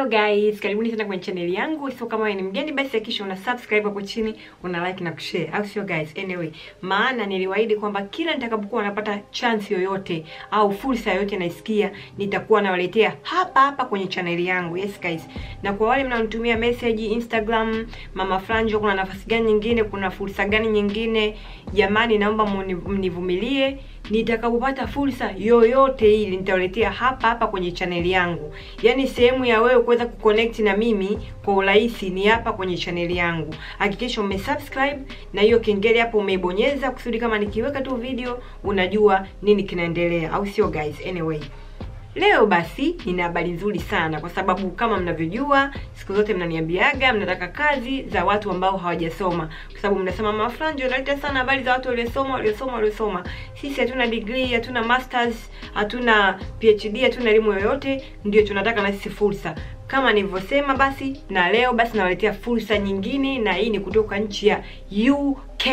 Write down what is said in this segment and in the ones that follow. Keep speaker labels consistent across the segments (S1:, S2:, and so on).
S1: Hello guys, karibuni tena kwenye channel yangu. So kama wewe ni mgeni basi hakikisha una subscribe hapo chini, una like na kushare. Au sio guys? Anyway, maana niliwaahidi kwamba kila nitakapokuwa napata chance yoyote au fursa yoyote naisikia, nitakuwa nawaletea hapa hapa kwenye channel yangu. Yes guys. Na kwa wale mnaonitumia message Instagram, Mama Franjo, kuna nafasi gani nyingine, kuna fursa gani nyingine? Jamani, naomba mnivumilie nitakapopata fursa yoyote ile nitawaletea hapa hapa kwenye chaneli yangu. Yaani sehemu ya wewe kuweza kuconnect na mimi kwa urahisi ni hapa kwenye chaneli yangu. Hakikisha umesubscribe na hiyo kengele hapo umeibonyeza kusudi kama nikiweka tu video unajua nini kinaendelea, au sio guys? Anyway, Leo basi nina habari nzuri sana kwa sababu kama mnavyojua siku zote mnaniambiaga mnataka kazi za watu ambao hawajasoma, kwa sababu mnasema Mama Franjo unaleta sana habari za watu waliosoma waliosoma waliosoma. Sisi hatuna degree, hatuna masters, hatuna PhD, hatuna elimu yoyote, ndio tunataka na sisi fursa kama nilivyosema basi, na leo basi nawaletea fursa nyingine, na hii ni kutoka nchi ya UK.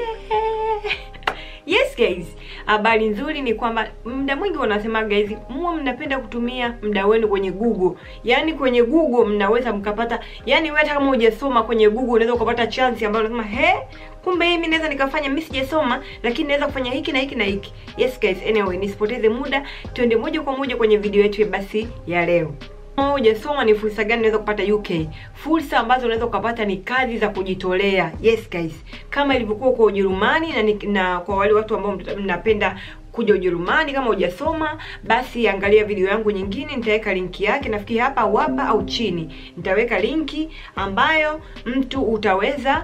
S1: Yeah! Yes guys, habari nzuri ni kwamba muda mwingi wanasema guys, muwe mnapenda kutumia muda wenu kwenye Google. Yaani kwenye Google mnaweza mkapata, yani wewe hata kama hujasoma kwenye Google unaweza ukapata chance ambayo unasema he, kumbe hii mimi naweza nikafanya, mimi sijasoma lakini naweza kufanya hiki na hiki na hiki. Yes guys, anyway, nisipoteze muda, tuende moja kwa moja kwenye video yetu basi ya leo. Kama hujasoma ni fursa gani unaweza kupata UK? Fursa ambazo unaweza ukapata ni kazi za kujitolea. Yes guys, kama ilivyokuwa kwa Ujerumani na, na kwa wale watu ambao mnapenda kuja Ujerumani kama hujasoma basi angalia video yangu nyingine, nitaweka linki yake nafikiri hapa au hapa au chini. Nitaweka linki ambayo mtu utaweza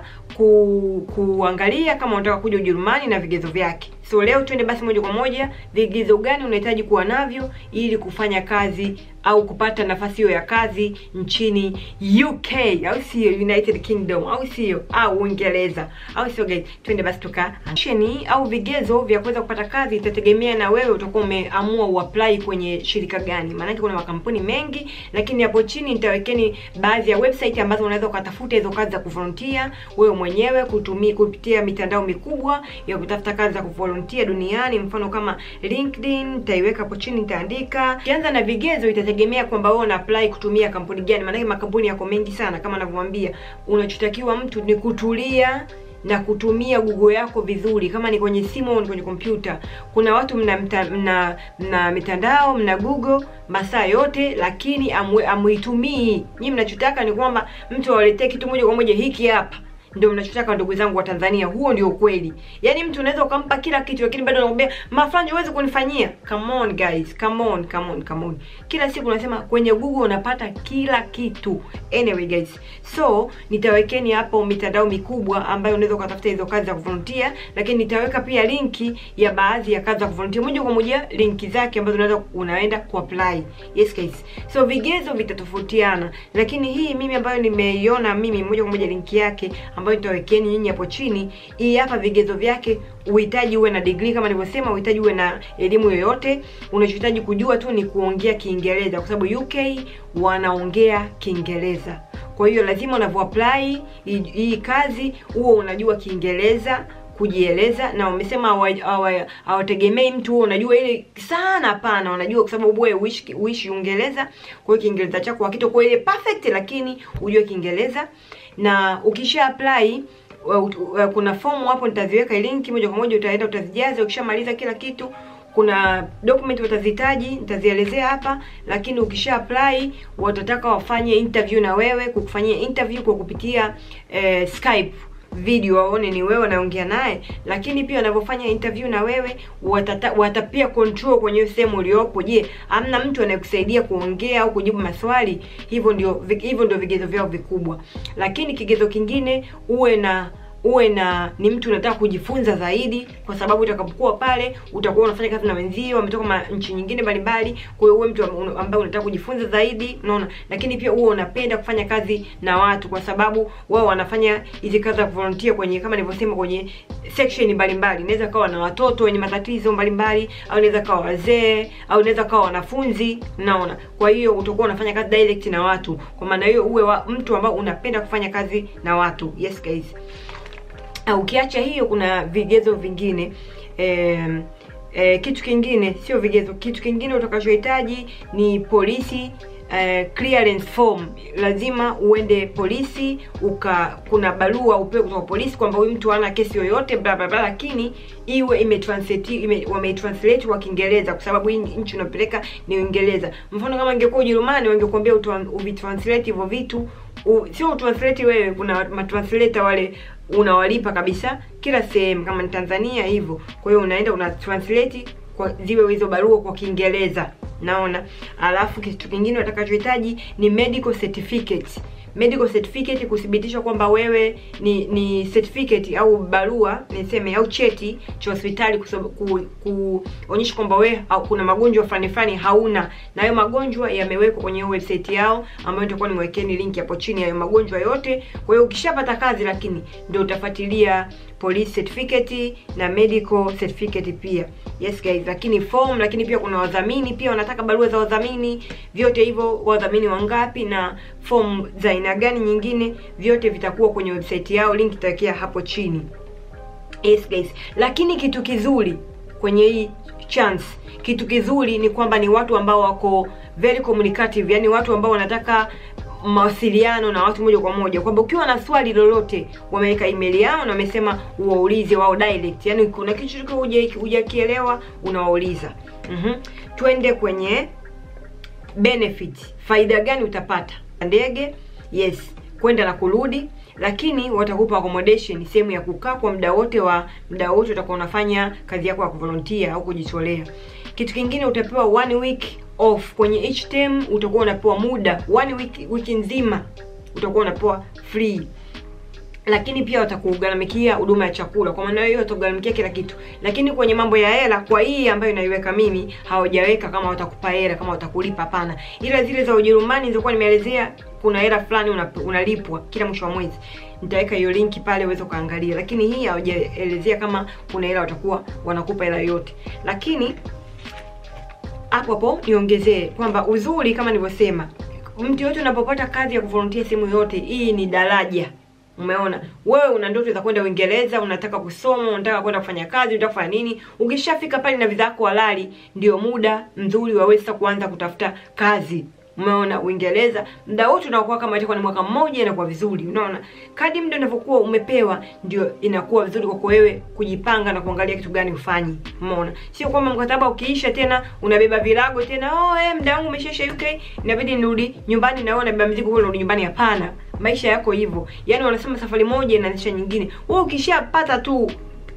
S1: ku, kuangalia kama unataka kuja Ujerumani na vigezo vyake. So leo twende basi moja kwa moja, vigezo gani unahitaji kuwa navyo ili kufanya kazi au kupata nafasi hiyo ya kazi nchini UK au sio, United Kingdom au sio, au Uingereza au sio guys? Twende basi tuka au vigezo vya kuweza kupata kazi itategemea na wewe utakuwa umeamua uapply kwenye shirika gani, maanake kuna makampuni mengi, lakini hapo chini nitawekeni baadhi ya website ambazo unaweza ukatafuta hizo kazi za kuvolunteer wewe mwenyewe kutumia kupitia mitandao mikubwa ya kutafuta kazi za kuvolunteer duniani, mfano kama LinkedIn. Nitaiweka hapo chini, nitaandika. Kianza na vigezo, itategemea kwamba wewe una apply kutumia kampuni gani, maanake makampuni yako mengi sana. Kama navyowaambia, unachotakiwa mtu ni kutulia na kutumia Google yako vizuri. Kama ni kwenye simu au ni kwenye kompyuta, kuna watu mna mta, mna, mna mitandao mna Google masaa yote, lakini amuitumii. Nyinyi mnachotaka ni kwamba mtu awaletee kitu moja kwa moja, hiki hapa ndio mnachotaka ndugu zangu wa Tanzania, huo ndio ukweli. Yaani mtu unaweza ukampa kila kitu lakini bado anakuambia mafranjo huwezi kunifanyia. Come on guys, come on, come on, come on. Kila siku unasema kwenye Google unapata kila kitu. Anyway guys, so nitawekeni hapo mitandao mikubwa ambayo unaweza ukatafuta hizo kazi za kuvolunteer, lakini nitaweka pia linki ya baadhi ya kazi za kuvolunteer moja kwa moja, linki zake ambazo unaweza unaenda kuapply. Yes guys. So vigezo vitatofautiana, lakini hii mimi ambayo nimeiona mimi moja kwa moja linki yake ambayo nitawekeni nyinyi hapo chini. Hii hapa vigezo vyake, uhitaji uwe na degree kama nilivyosema, uhitaji uwe na elimu yoyote. Unachohitaji kujua tu ni kuongea Kiingereza, kwa sababu UK wanaongea Kiingereza. Kwa hiyo lazima unavyo apply hii kazi uwe unajua Kiingereza kujieleza na wamesema hawategemei mtu huo unajua ile sana. Hapana, wanajua kwa sababu wewe uishi uishi Uingereza, kwa hiyo Kiingereza chako hakitokuwa ile perfect, lakini ujue Kiingereza. Na ukisha apply kuna fomu hapo, nitaziweka linki moja kwa moja, utaenda utazijaza. Ukishamaliza kila kitu kuna document watazihitaji, nitazielezea hapa, lakini ukisha apply watataka wafanye interview na wewe, kukufanyia interview kwa kupitia eh, Skype video waone ni wewe unaongea naye, lakini pia wanavyofanya interview na wewe watata, watapia control kwenye sehemu uliopo. Je, hamna mtu anayekusaidia kuongea au kujibu maswali? Hivyo ndio hivyo ndio vigezo vyao vikubwa, lakini kigezo kingine uwe na uwe na ni mtu unataka kujifunza zaidi, kwa sababu utakapokuwa pale utakuwa unafanya kazi na wenzio wametoka nchi nyingine mbalimbali. Kwa hiyo uwe mtu ambaye unataka kujifunza zaidi, unaona. Lakini pia uwe unapenda kufanya kazi na watu, kwa sababu wao wanafanya hizi kazi za volunteer kwenye kama nilivyosema, kwenye section mbalimbali. Inaweza kawa na watoto wenye matatizo mbalimbali, au inaweza kawa wazee, au inaweza kawa wanafunzi, unaona. Kwa hiyo utakuwa unafanya kazi direct na watu. Kwa maana hiyo uwe wa, mtu ambao unapenda kufanya kazi na watu. Yes guys. Ukiacha hiyo kuna vigezo vingine eh, eh, kitu kingine sio vigezo, kitu kingine utakachohitaji ni polisi uh, clearance form lazima uende polisi uka kuna barua upewe kutoka polisi kwamba huyu mtu hana kesi yoyote bla bla bla lakini iwe imetranslate ime, wameitranslate kwa Kiingereza kwa sababu hii nchi unapeleka ni Uingereza. Mfano kama ingekuwa Ujerumani wangekuambia uvitranslate hivyo vitu u, sio utranslate wewe, kuna matranslator wale unawalipa kabisa kila sehemu, kama ni Tanzania hivyo. Kwa hiyo unaenda una translate kwa ziwe hizo barua kwa Kiingereza, naona. Alafu kitu kingine watakachohitaji ni medical certificate medical certificate kuthibitisha kwamba wewe ni ni certificate au barua niseme au cheti cha hospitali kuonyesha ku, kwamba wewe au kuna magonjwa fulani fulani hauna, na hayo magonjwa yamewekwa kwenye website yao ambayo nitakuwa niwekeni link hapo chini, hayo magonjwa yote. Kwa hiyo ukishapata kazi, lakini ndio utafuatilia police certificate na medical certificate pia. Yes guys, lakini form, lakini pia kuna wadhamini pia wanataka barua za wadhamini, vyote hivyo, wadhamini wangapi na form za aina gani nyingine, vyote vitakuwa kwenye website yao, link itakia hapo chini. Yes guys, lakini kitu kizuri kwenye hii chance, kitu kizuri ni kwamba ni watu ambao wako very communicative, yani watu ambao wanataka mawasiliano na watu moja kwa moja, kwamba ukiwa na swali lolote wameweka email yao na wamesema uwaulize wao direct, yani kuna kitu hujakielewa unawauliza. Mhm, twende kwenye benefit, faida gani utapata ndege? Yes, kwenda na kurudi, lakini watakupa accommodation, sehemu ya kukaa kwa muda wote wa muda wote utakuwa unafanya kazi yako ya kuvolunteer au kujitolea. Kitu kingine utapewa one week off kwenye each term, utakuwa unapewa muda one week, wiki nzima utakuwa unapewa free lakini pia watakugharamikia huduma ya chakula. Kwa maana hiyo watagharamikia kila kitu, lakini kwenye mambo ya hela, kwa hii ambayo inaiweka mimi, hawajaweka kama watakupa hela, kama watakulipa, hapana. Ila zile za Ujerumani zilizokuwa nimeelezea, kuna hela fulani unalipwa kila mwisho wa mwezi. Nitaweka hiyo linki pale uweze kuangalia, lakini hii hawajaelezea kama kuna hela watakuwa wanakupa hela yote. Lakini hapo hapo niongezee kwamba uzuri, kama nilivyosema, mtu yote unapopata kazi ya kuvolunteer sehemu yote, hii ni daraja Umeona, wewe una ndoto za kwenda Uingereza, unataka kusoma, unataka kwenda kufanya kazi, unataka kufanya nini? Ukishafika pale na visa yako halali, ndio muda mzuri waweza kuanza kutafuta kazi. Umeona, Uingereza muda wote unakuwa kama itakuwa ni mwaka mmoja, inakuwa vizuri. Unaona, kadi muda unavyokuwa umepewa, ndio inakuwa vizuri kwa wewe kujipanga na kuangalia kitu gani ufanye. Umeona, sio kwamba mkataba ukiisha tena unabeba virago tena, oh eh, muda wangu umeshaisha UK, inabidi nirudi nyumbani na wewe unabeba mzigo huo unarudi nyumbani. Hapana, maisha yako hivyo. Yaani wanasema safari moja inaanzisha nyingine. Wewe ukishapata tu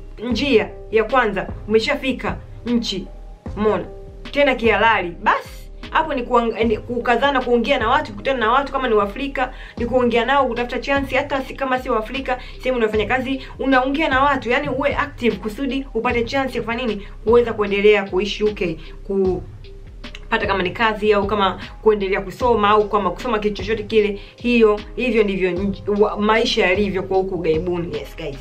S1: njia ya kwanza, umeshafika nchi, umeona tena kihalali, basi hapo ni kukazana kuongea na watu, kukutana na watu, kama ni Waafrika ni kuongea nao, kutafuta chance. Hata si kama si Waafrika, sehemu unafanya kazi unaongea na watu, yani uwe active kusudi upate chance ya kufanya nini, uweza kuendelea kuishi UK ku pata kama ni kazi au kama kuendelea kusoma au kama kusoma kitu chochote kile. Hiyo hivyo ndivyo maisha yalivyo kwa huku gaibuni. Yes guys,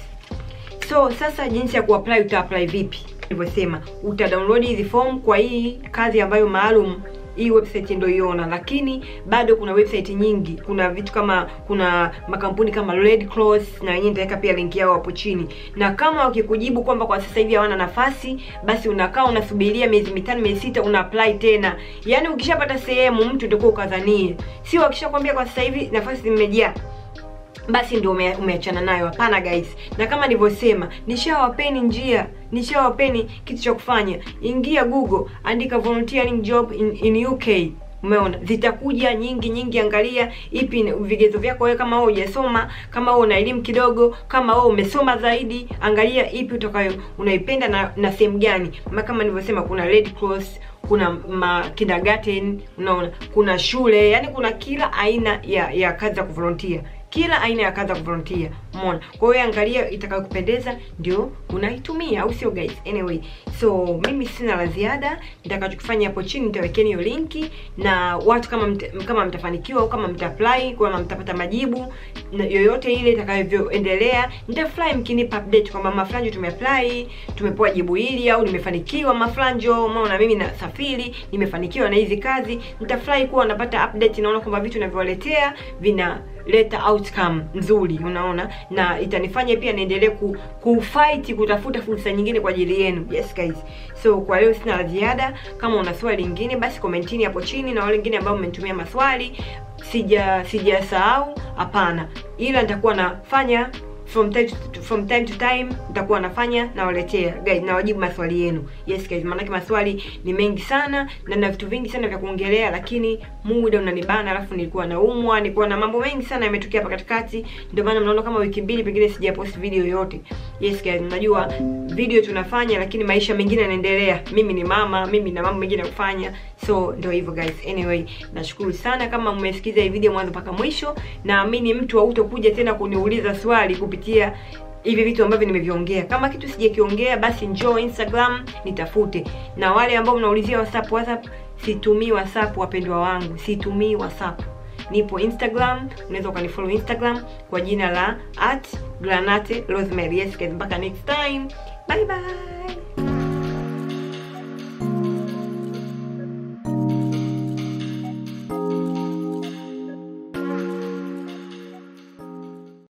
S1: so sasa jinsi ya kuapply, uta apply vipi? Nilivyosema uta download hizi form kwa hii kazi ambayo maalum hii website ndio iona, lakini bado kuna website nyingi. Kuna vitu kama kuna makampuni kama Red Cross na wenyewe nitaweka pia link yao hapo chini, na kama wakikujibu kwamba kwa sasa hivi hawana nafasi, basi unakaa unasubiria miezi mitano miezi sita, una apply tena. Yani ukishapata sehemu mtu ndio ukadhanie, sio akishakwambia kwa sasa hivi nafasi zimejaa basi ndio ume, umeachana nayo. Hapana guys, na kama nilivyosema, nishawapeni njia, nishawapeni kitu cha kufanya. Ingia Google, andika volunteering job in, in UK. Umeona, zitakuja nyingi nyingi. Angalia ipi vigezo vyako wewe, kama wewe hujasoma, kama wewe una elimu kidogo, kama wewe umesoma zaidi, angalia ipi utakayo unaipenda na, na sehemu gani. Kama nilivyosema, kuna Red Cross kuna ma kindergarten, unaona, kuna shule, yani kuna kila aina ya ya kazi za kuvolunteer kila aina ya kazi ya kuvolunteer. Umeona? Kwa hiyo angalia itakayokupendeza ndio unaitumia, au sio guys? Anyway, so mimi sina la ziada. Nitakachokifanya hapo chini nitawekeni hiyo linki, na watu kama mta, kama mtafanikiwa au kama mtaapply, kama mtapata majibu na yoyote ile itakavyoendelea, nitafly mkinipa update kwamba mafranjo tumeapply, tumepewa jibu hili au nimefanikiwa mafranjo. Umeona, mimi nasafiri, nimefanikiwa na hizi kazi, nitafly kuwa napata update, naona kwamba vitu ninavyowaletea vina kuleta outcome nzuri unaona na itanifanya pia niendelee ku, kufight kutafuta fursa nyingine kwa ajili yenu yes guys so kwa leo sina la ziada kama una swali lingine basi komentini hapo chini na wale wengine ambao mmenitumia maswali sija sijasahau hapana ila nitakuwa nafanya from time to, from time to time nitakuwa nafanya nawaletea guys nawajibu maswali yenu yes guys maanake maswali ni mengi sana na na vitu vingi sana vya kuongelea lakini muda unanibana alafu nilikuwa naumwa nilikuwa na mambo mengi sana yametokea hapa katikati ndio maana mnaona kama wiki mbili pengine sijapost video yoyote yes guys najua video tunafanya lakini maisha mengine yanaendelea mimi ni mama mimi na mambo mengine ya kufanya so ndio hivyo guys anyway nashukuru sana kama mmesikiza hii video mwanzo mpaka mwisho naamini mtu hautokuja tena kuniuliza swali kupitia hivi vitu ambavyo nimeviongea kama kitu sijakiongea basi njoo instagram nitafute na wale ambao mnaulizia whatsapp whatsapp situmii whatsapp wapendwa wangu situmii whatsapp nipo instagram unaweza ukanifollow instagram kwa jina la at granate rosemary yes guys mpaka next time bye bye